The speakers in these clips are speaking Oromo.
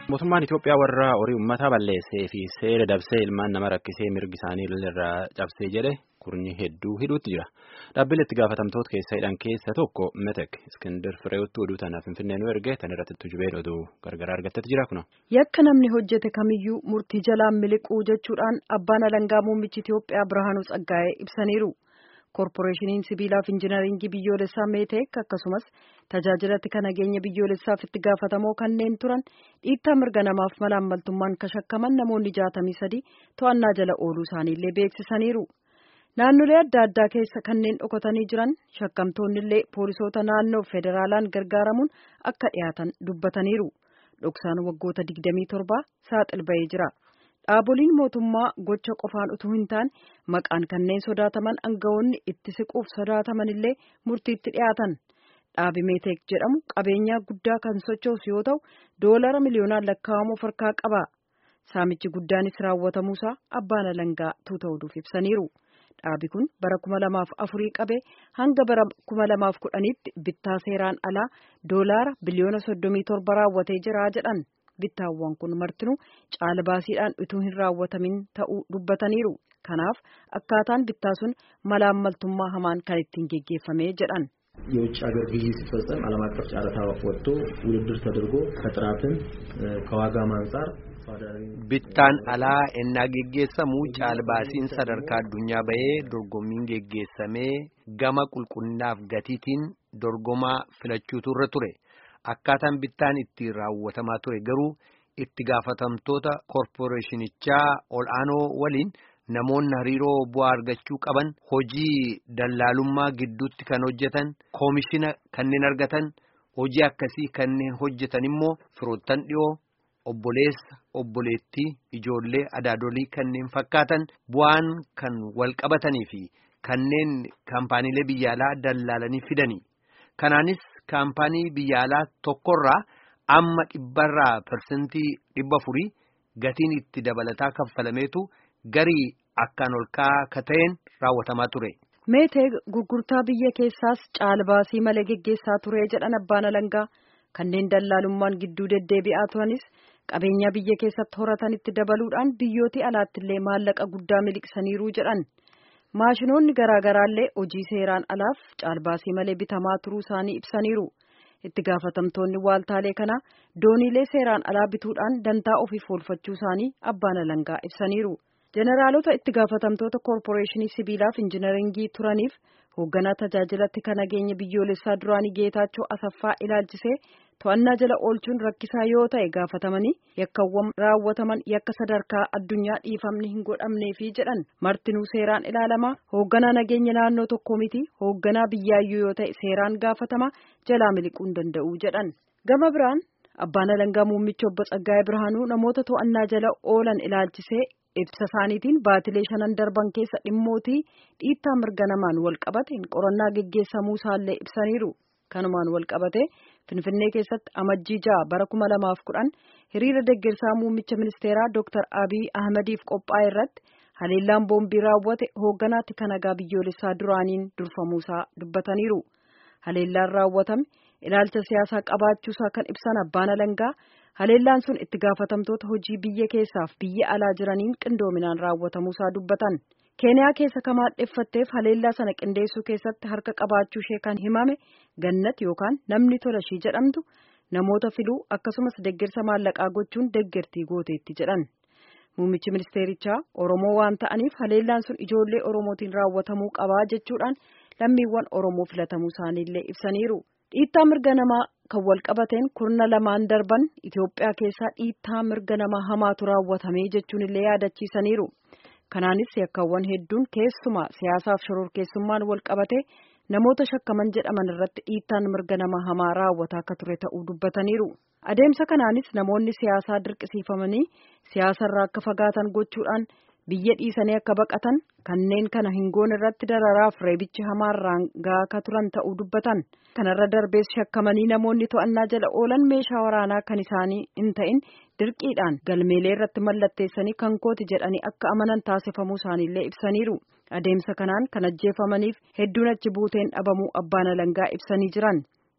Mootummaan Itoophiyaa warra horii uummataa balleessee fi seera dabsee ilmaan nama rakkisee mirgi isaanii irraa cabsee jedhe kurnyi hedduu hidhuutti jira. Dhaabbilee itti gaafatamtoota keessa hidhan keessa tokko Metek Iskindar Fireewutti oduu tanaaf Finfinnee nu erge tan irratti tujubee oduu gargaraa argattetti jira kuna. Yakka namni hojjete kamiyyuu murtii jalaan miliquu jechuudhaan abbaan alangaa muummichi Itoophiyaa Birhaanuu Tsaggaa'ee ibsaniiru. Koorporeeshiniin sibiilaaf injinaringii biyyoolessaa meeteek akkasumas tajaajilatti kan nageenya biyyoolessaaf itti gaafatamoo kanneen turan dhiittaa mirga namaaf malaammaltummaan kashakkaman namoonni jaatamii sadii to'annaa jala ooluu isaaniillee beeksisaniiru. Naannolee adda addaa keessa kanneen dhokatanii jiran shakkamtoonnillee poolisoota naannoo federaalaan gargaaramuun akka dhiyaatan dubbataniiru. Dhoksaan waggoota 27 saaxil ba'ee jira. Dhaaboliin mootummaa gocha qofaan utuu hin taane maqaan kanneen sodaataman aangawoonni itti siquuf sodaataman illee murtiitti dhiyaatan. Dhaabi Meeteek jedhamu qabeenyaa guddaa kan sochoosu yoo ta'u doolara miliyoonaan lakkaa'amu of harkaa qaba. Saamichi guddaanis raawwatamuusaa abbaan alangaa tuuta oduuf ibsaniiru. Dhaabi kun bara kuma lamaaf afurii qabee hanga bara kuma lamaaf kudhaniitti bittaa seeraan alaa doolaara biliyoona soddomii torba raawwatee jira jedhan. Bittaawwan kun martinuu caalbaasiidhaan utuu hin raawwatamin ta'uu dubbataniiru. Kanaaf akkaataan bittaa sun malaammaltummaa hamaan kan ittiin geggeeffame jedhan. የውጭ ሀገር ግዢ ሲፈጸም ዓለም አቀፍ ጨረታ ወጥቶ ውድድር ተደርጎ ከጥራትም ከዋጋም አንጻር bittaan alaa ennaa geggeessamu caalbaasiin sadarkaa addunyaa bahee dorgommiin geggeessamee gama qulqullinaaf gatiitiin dorgomaa filachuutu irra ture akkaataan bittaan itti raawwatamaa ture garuu itti gaafatamtoota koorporeeshinichaa ol'aanoo waliin namoonni hariiroo bu'aa argachuu qaban hojii dallaalummaa gidduutti kan hojjetan koomishina kanneen argatan hojii akkasii kanneen hojjetan immoo firoottan dhiyoo. Obboleessa obboleettii ijoollee adaadolii kanneen fakkaatan bu'aan kan wal qabatanii fi kanneen kaampaaniilee biyya alaa dallaalanii fidanii kanaanis kaampaanii biyya alaa tokkorraa amma dhibbarraa parsentii dhibba furii gatiin itti dabalataa kaffalameetu garii akkaan ol ka'aa ta'een raawwatamaa ture. Meetee gurgurtaa biyya keessaas caalbaasii malee geggeessaa ture jedhan abbaan alangaa kanneen dallaalummaan gidduu deddeebi'aa turanis. Qabeenya biyya keessatti horatanitti dabaluudhaan biyyooti alaattillee maallaqa guddaa miliqsaniiru jedhan maashinoonni garaagaraallee hojii seeraan alaaf caalbaasii malee bitamaa turuu isaanii ibsaniiru itti gaafatamtoonni waaltaalee kanaa dooniilee seeraan alaa bituudhaan dantaa ofiif oolfachuu isaanii abbaan alangaa ibsaniiru jeneraalota itti gaafatamtoota koorporeeshinii sibiilaaf injinaringii turaniif hoogganaa tajaajilatti kan nageenya biyyoolessaa duraanii geetaachoo asaffaa ilaalchisee. to'annaa jala oolchuun rakkisaa yoo ta'e gaafatamanii yakkawwan raawwataman yakka sadarkaa addunyaa dhiifamni hin godhamneefi jedhan martinuu seeraan ilaalamaa hoogganaa nageenya naannoo tokko miti hoogganaa biyyaayyuu yoo ta'e seeraan gaafatama jalaa miliquu hin danda'u jedhan gama biraan abbaan alangaa muummichi obbo Tsaggaayee Birhaanuu namoota to'annaa jala oolan ilaalchisee ibsa isaaniitiin baatilee shanan darban keessa dhimmootii dhiittaa mirga namaan wal qabate qorannaa geggeessamuu isaallee ibsaniiru kanumaan wal qabate. Finfinnee keessatti amajjii ja'a bara kuma lamaaf kudhan hiriira deggersaa muummicha ministeeraa Dr. Abiy Ahmediif qophaa'e irratti haleellaan boombii raawwate hoogganaatti kan nagaa biyyoolessaa duraaniin durfamuusaa dubbataniiru. Haleellaan raawwatame ilaalcha siyaasaa qabaachuusaa kan ibsan abbaan alangaa haleellaan sun itti gaafatamtoota hojii biyya keessaaf biyya alaa jiraniin qindoominaan raawwatamuusaa dubbatan. keeniyaa keessa kan maadheffatteef haleellaa sana qindeessuu keessatti harka qabaachuu ishee kan himame gannat yookaan namni tola ishii jedhamtu namoota filuu akkasumas deggersa maallaqaa gochuun deggertii gooteetti jedhan muummichi ministeerichaa oromoo waan ta'aniif haleellaan sun ijoollee oromootiin raawwatamuu qabaa jechuudhaan lammiiwwan oromoo filatamuu isaaniillee ibsaniiru dhiittaa mirga namaa kan wal qabateen kurna lamaan darban itiyoophiyaa keessaa dhiittaa mirga namaa hamaatu raawwatamee jechuun illee yaadachiisaniiru. Kanaanis yakkawwan hedduun keessumaa siyaasaaf shororkeessummaan wal qabate namoota shakkaman jedhaman irratti dhiittaan mirga nama hamaa raawwataa akka ture ta'uu dubbataniiru. Adeemsa kanaanis namoonni siyaasaa dirqisiifamanii siyaasarraa akka fagaatan gochuudhaan biyya dhiisanii akka baqatan kanneen kana hin goone irratti dararaaf reebichi hamaarraan gahaa akka turan ta'uu dubbatan. Kanarra darbees shakkamanii namoonni to'annaa jala oolan meeshaa waraanaa kan isaanii hin ta'in dirqiidhaan galmeelee irratti mallatteessanii kan kooti jedhanii akka amanan taasifamuu isaaniillee ibsaniiru. Adeemsa kanaan kan ajjeefamaniif hedduun achi buuteen dhabamuu abbaan alangaa ibsanii jiran.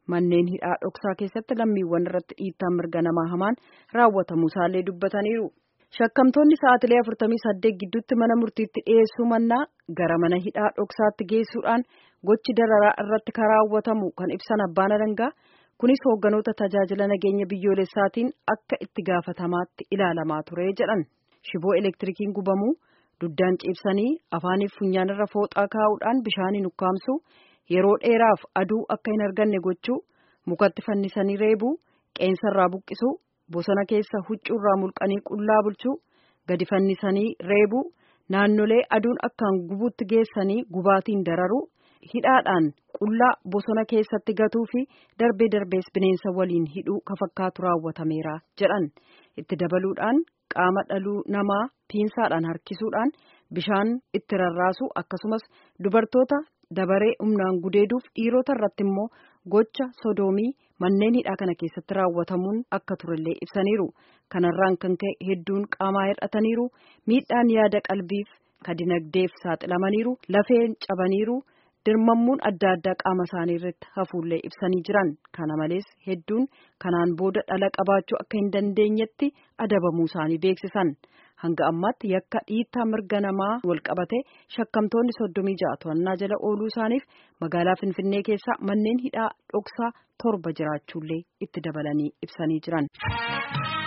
manneen hidhaa dhoksaa keessatti lammiiwwan irratti dhiittaan mirga namaa hamaan raawwatamuu isaallee dubbataniiru. Shakkamtoonni sa'aatilee afurtamii saddeet gidduutti mana murtiitti dhiyeessuu mannaa gara mana hidhaa dhoksaatti geessuudhaan gochi dararaa irratti kan raawwatamu kan ibsan abbaan alangaa kunis hoogganoota tajaajila nageenya biyyoolessaatiin akka itti gaafatamaatti ilaalamaa ture jedhan shiboo elektirikiin gubamuu duddaan ciibsanii afaaniif funyaanirra fooxaa kaa'uudhaan bishaaniin ukkaamsuu yeroo dheeraaf aduu akka hin arganne gochuu mukatti fannisanii reebuu qeensarraa buqqisuu bosona keessa huccuurraa mulqanii qullaa bulchuu gadi fannisanii reebuu naannolee aduun akkaan gubuutti geessanii gubaatiin dararuu hidhaadhaan qullaa bosona keessatti gatuu fi darbee darbees bineensa waliin hidhuu ka fakkaatu raawwatameera jedhan itti dabaluudhaan qaama dhaluu namaa piinsaadhaan harkisuudhaan bishaan itti rarraasuu akkasumas dubartoota dabaree humnaan gudeeduuf dhiirota irratti immoo gocha sodoomii manneen hidhaa kana keessatti raawwatamuun akka turellee ibsaniiru kanarraan kan ka'e hedduun qaamaa hir'ataniiru miidhaan yaada qalbiif ka dinagdeef saaxilamaniiru lafeen cabaniiru dirmammuun adda addaa qaama isaanii irratti hafuullee ibsanii jiran kana malees hedduun kanaan booda dhala qabaachuu akka hin dandeenyetti adabamuu isaanii beeksisan hanga ammaatti yakka dhiittaa mirga namaa wal qabate shakkamtoonni soddomii ja'a to'annaa jala ooluu isaaniif magaalaa finfinnee keessa manneen hidhaa dhoksaa torba jiraachuullee itti dabalanii ibsanii jiran.